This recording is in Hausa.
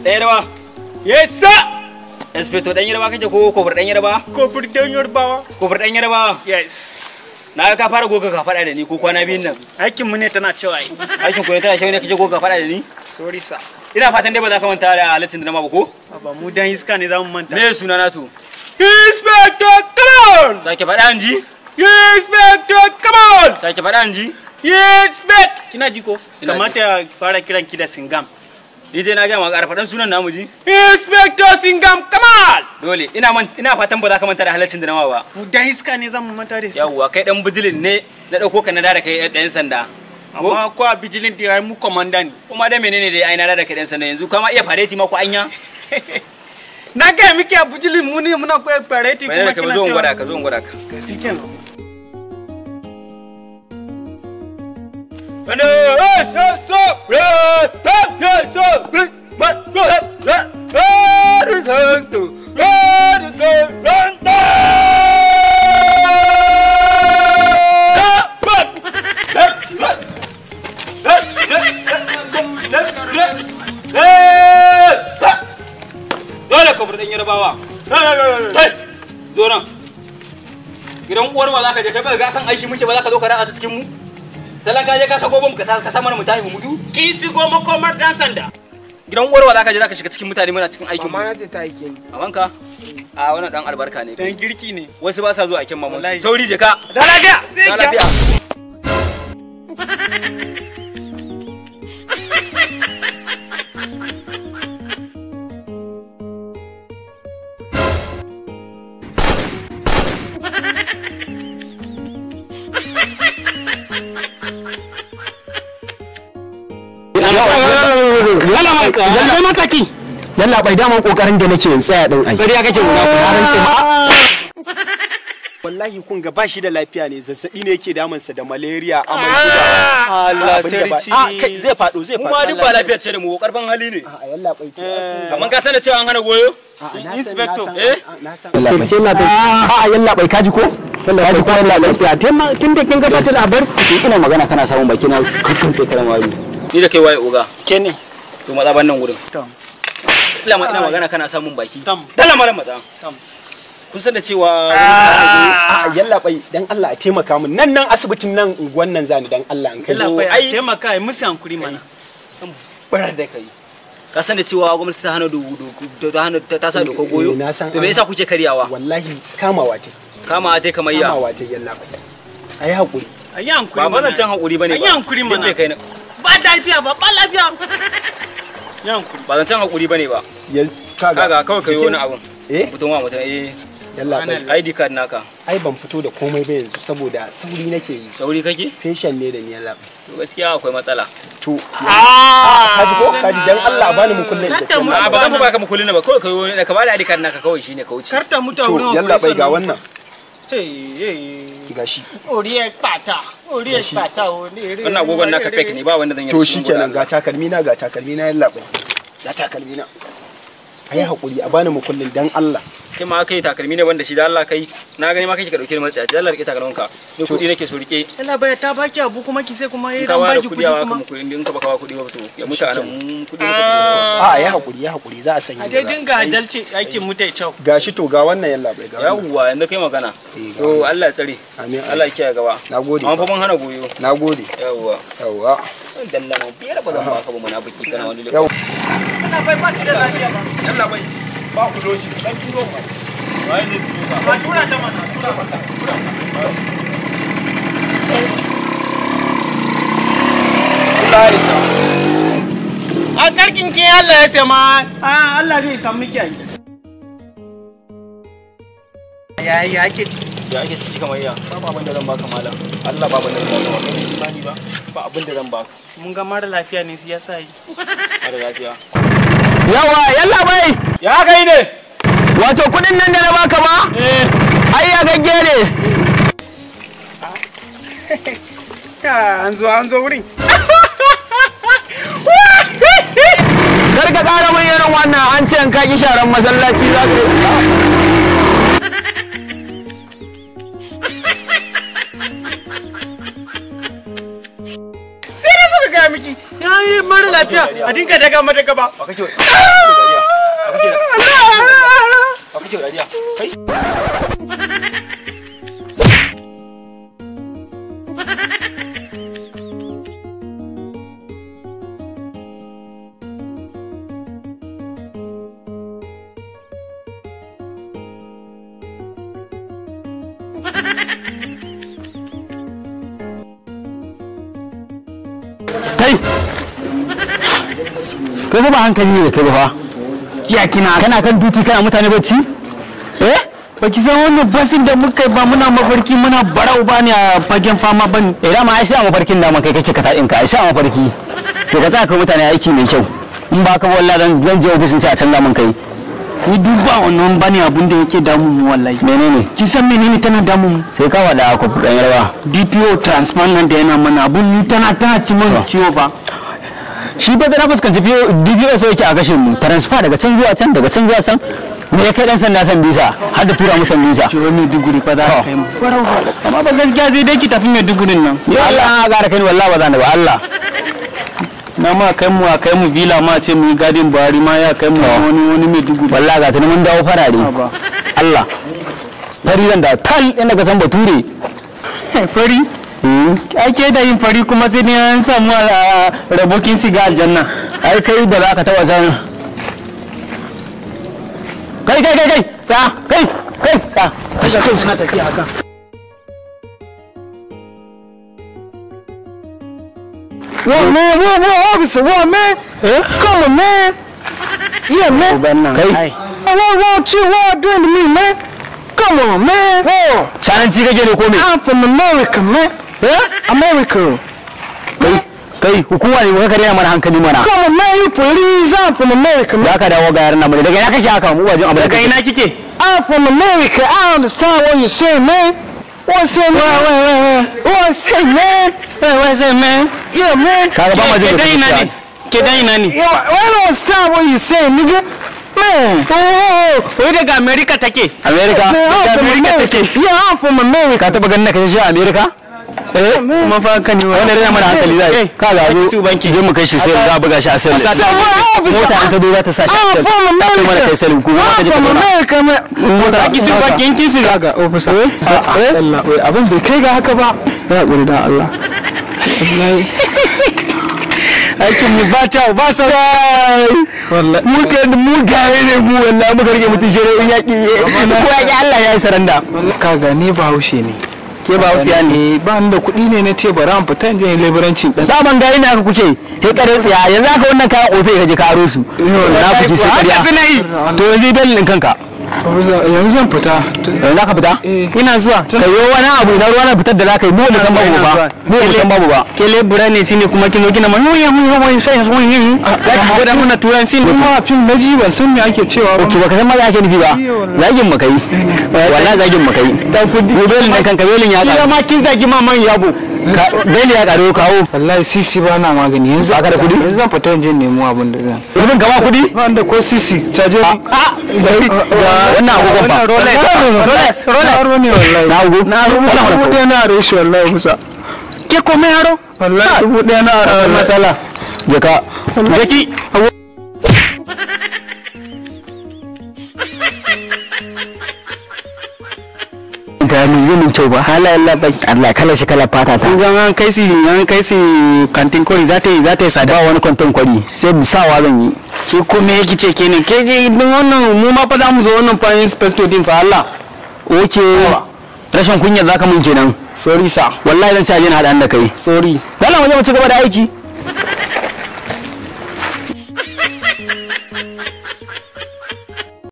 ɗan yarba Yes, sir. inspector ɗan yarba kake ko kofar ɗan yarba Kofar dan Yarbawa. kofar ɗan yarba Yes. na ga ka fara goga ka faɗa da ni ko kwana biyun nan Aikin mu ne tana cewa ai. aikin ku ne tana shi ne kake goga ka faɗa da ni Sorry, sir. ina fatan dai ba za ka manta da halittin da na ma ba ko Ba mu dan iska ne za mu manta. me suna na to Inspector, come on! sake faɗa an ji Inspector, come on! sake faɗa an ji Inspect! Kina ji ko? Ina Kamata ya fara kiran ki da Singam. ni dai na ga ma ƙara faɗan sunan namu ji Inspector Singam, come on! dole ina man ina fatan ba za ka manta da halittin da na ma ba Mu dan iska ne za mu manta da su. yawwa kai dan bijilin ne na ɗauko ka na da kai ɗan sanda Amma ko a vigilante ya mu komanda ne. kuma dai menene dai ai na da kai ɗan sanda yanzu kama iya fareti ma ko anya Na ga miki a vigilante mu ne muna koyar pareti menene kuma ka kina zo in cewa. gwada ka zo in gwada ka Kasi kenan. Dole ka burɗin yarbawa. Zo nan. Gidan uwar ba za ka je kai ba ga kan aiki muke ba za ka zo ka ratsa ta cikin mu. Sallan ka je ka sako bom ka sa ka sa mana mu tafi mu mutu. Ki sigo makomar dan sanda. Gidan uwar ba za ka je za ka shiga cikin mutane muna cikin aikin mu. Amma na ce ta aike ni. Amanka? A wannan dan albarka ne. Dan girki ne. Wasu ba sa zuwa aikin maman Wallahi. su. Sauri je ka. Da lafiya. Sai Da ki. lafiya. Lallai mataki. Yalla bai daman kokarin da nake in tsaya din ai. Kariya kake guda ku ran sai ma. Wallahi kun ga bashi da lafiya ne zazzabi ne yake damunsa da malaria amai Allah abin da ba- sarki. Ah, kai zai faɗo zai Mu faɗo. ma duk ba lafiyar ce da mu karfin hali ne. A yalla bai ki. Amma ka san da cewa an hana goyo? Inspector. Eh? Na san. Sai sai na bai. A yalla bai kaji ko? Kaji ko yalla bai. Ya tema tun da kin gabatar da bar ina magana kana samun baki na kakkan sai karan wayo. Ni da kai waye oga. Ke ne. To matsa ban nan gurin. Tom. Ila ma ina magana kana samun baki. Tom. Dala malam matsa. Tom. Kun san da cewa A yalla bai dan Allah a taimaka min nan nan asibitin nan unguwan nan zani dan Allah an kai. Allah bai ai- taimaka ai musu hankuri mana. barar da kai. Ka san da cewa gwamnati ta hana dogo dogo ta hana ta sa dokar goyo. Eh, na san To me an- yasa kuke karyawa? Wallahi kamawa ta. Kama dai kamar ya. Kamawa ta yalla bai. Ayi hakuri. Ayi hankuri Ba mana. bana can hakuri bane ba. Ayi hankuri Duk mana. bai kai na- Ba lafiya ba ba lafiya. Ayi hankuri. Ba zan can hakuri bane ba. Ya Kaga kawai kai wani abun. Eh? Mutum wa mutum eh Yalla bai. ID card naka. Ai ban fito da komai ba yanzu saboda sauri nake yi. Sauri kake? Patient ne da ni yalla bai. To gaskiya akwai matsala. To Ah. kaji ko kaji dan Allah a bani mu kullun da Kanta mutu A kai. ba zan fa baka mukullin ba kawai kai wani da ka bada ID card naka kawai shine ka wuce. Karta mutu a To wurin yalla bai ga operation. wannan Hey, hey. gashi. Orí ẹ pàtà. Orí ẹ pàtà o. Wannan agogon naka fake ne ba wanda zan yi. To shikenan ga takalmi na ga takalmi na yalla bai. Ga takalmi na. Ayi hakuri a bani mu kullun dan Allah. Sai ma kai takalmi ne wanda shi da Allah kai. Na gani ma kake ka dauke ni matsayi. Allah rike takalmin ka. Ni kudi nake so rike. Yalla bai ta baki abu kuma ki sai kuma In yayi ka dan ware baki kudi kudi a kuma. kuma kudi in ka baka wa kudi ba to ya mutu anan mun kudi ne. A ayi hakuri ya hakuri za a sanya. A dai dinga adalci aikin mu ta kyau. Gashi to ga wannan yalla bai ga. wannan. Yawwa yanzu kai magana. Eh, ga To Allah ya tsare. Amin. Allah ya kiyaye gaba. Nagode. Amma fa mun hana goyo. Nagode. Yawwa. Yawwa. Dalla ma biyar ba zan baka ba munafiki kana wani Yau. Yalla bai ba shi da lafiya ba. Yalla bai. Ba ku doci dan turo mu. Ba tura ta mana. Tura mata. Allah ya sa. A karkin kin Allah ya sai ma. Ah Allah zai samu miki ai. Ya ya ake ciki. Ya ake ciki kamar ya. Ba abin da zan baka malam. Allah ba abin da zan baka. Ba imani ba. Ba abin da zan baka. Mun ga mara lafiya ne shi yasa yi. Har lafiya. Yawa yalla bai. Ya kai ne. Wato kudin nan da na baka ba? Eh. Ai ya gagge ne. Ya an zo an zo wurin. Kar ka ƙara min irin wannan an ce in ka ki sharan masallaci za ka yi. Sai da muka ga miki. Ya yi mara lafiya a dinka daga mata gaba ba kake wa dariya ba kake ba kake wa dariya kai kai kai fa ba hankali ne da kai ba fa ya kina kana kan duti kana mutane bacci eh ba ki san wannan basin da muka yi ba muna mafarki muna barau ba ne a fagen fama ba ne eh dama ai sai a mafarkin da kai kake ka taɗin ka ai sai a mafarki to ka tsaya kai mutane aiki mai kyau in ba ka wallahi dan zan je ofisin sai a canza min kai ni duk ba wannan bane abin da yake damu mu wallahi menene ki san menene tana damu mu sai ka wada ku dan yarwa DPO transfer nan da yana mana abun ni tana tana ci mun ciwo ba shi ba da na fuskanci DPO sai yake a gashin mu transfer daga can zuwa can daga can zuwa can me ya kai dan sanda san bisa har da tura musan bisa ciwo mai duguri fa za ka kai mu amma ba gaskiya sai dai ki tafi mai dugurin nan ya Allah ga da kai wallahi ba zan da ba Allah na ma kai mu a kai mu villa ma ce mu yi gadin buhari ma ya kai mu wani wani mai duguri wallahi ga tuni mun dawo farare ba Allah fari zan da tal inda ka san bature fari ake da yin fari kuma sai ne an samu a rabokin siga aljanna ai kai da za ka taba san kai kai kai kai sa kai kai sa kaga kai suna tafiya haka What man? What what officer? What man? Come on man. Yeah man. kai What what you what doing to me man? Come on man. Whoa. cananci kake ne ko me I'm from America man. Yeah? America. kai kai hukuma ne ka kare mana hankali mana Come on man, you police. I'm from America man. za ka dawo ga yaran nan daga ina kake haka mu wajen abu da daga kake ina kike I'm from America. I understand what you're saying man. What say man? Wait, wait, wait, wait. What say man? wai wai sai me Yeah man. kaga ba ma ke jin dan ina ne ke dan ina ne Yeah, I don't understand what you're saying, nigga. Man. Oh, wai daga america take America man, I'm daga from America America. take Yeah, I'm from America. ka taba ganin na kashe shi a America eh kuma fa kan yi wanda rena mana hankali zai ka ga zo je mu kai shi sai za a buga shi a sel So what officer? mota an ta zo za ta sa shi a I'm sel from ta kai mana kai America. sel ku ma ka I'm je ka from zauna America, man. mota ki su ba kin kin su Kaga officer. Allah, wai abin bai kai ga haka ba. Ya hakuri da Allah. aikin mu ba ta ba sa wallahi mu ke mu gaye ne mu wallahi muka rike mutun shere in yaki ko yaki Allah ya yi saranda Kaga ni Bahaushe ne. ke ba wasu yani Eh, ba ni da kuɗi ne na ce bari an fita in je in leburancin ɗan. da ban gaye ne aka kuke he kare tsiya yanzu aka wannan kayan ofe ka je ka aro su na kuke sai haka kariya suna yi to yanzu dalilin din kanka Yanzu zan fita. yanzu ka fita ina zuwa ka yi wani abu na ruwa na fitar da za ka yi mu wani san babu ba mu wani san babu ba ke lebura ne shine kuma kino kina ma yoya mu yoya sai so yin zaki gwada mana turanci ne Kuma fim na ji ban san me ake cewa ba. ki baka san ma za ake nufi ba zagin mu kai wallahi zagin mu kai dan fudi belin nan kanka belin ya kila karu ma kin zagi ma man yabo belin ya karu kawo Wallahi sisi ba na magani yanzu. Ba ka da kuɗi? Yanzu zan fita in je in nemo abin da zan. rubin ka ba kudi Ba ni da ko sisi. Caje ni. wannan agogon ba Rolex Rolex Rolex ne wallahi. na agogo na Dubu agogo ɗaya na are shi wallahi kusa. ke komai yaro Wallahi dubu ɗaya na are. masala je ka jaki ka mun yi mun kyau ba halayen labai Allah kala shi kala fata ta kun ga an kai si an kai si kantin kori za ta yi za ta yi sada ba wani kwanton kwari sai sawa zan yi ke kome yake ce ke ne ke je idan wannan mu ma fa za mu zo wannan fa inspector din fa Allah oke rashin kunya zaka mun kenan sorry sir wallahi zan sa je na haɗa da kai sorry Dala waje mu ci gaba da aiki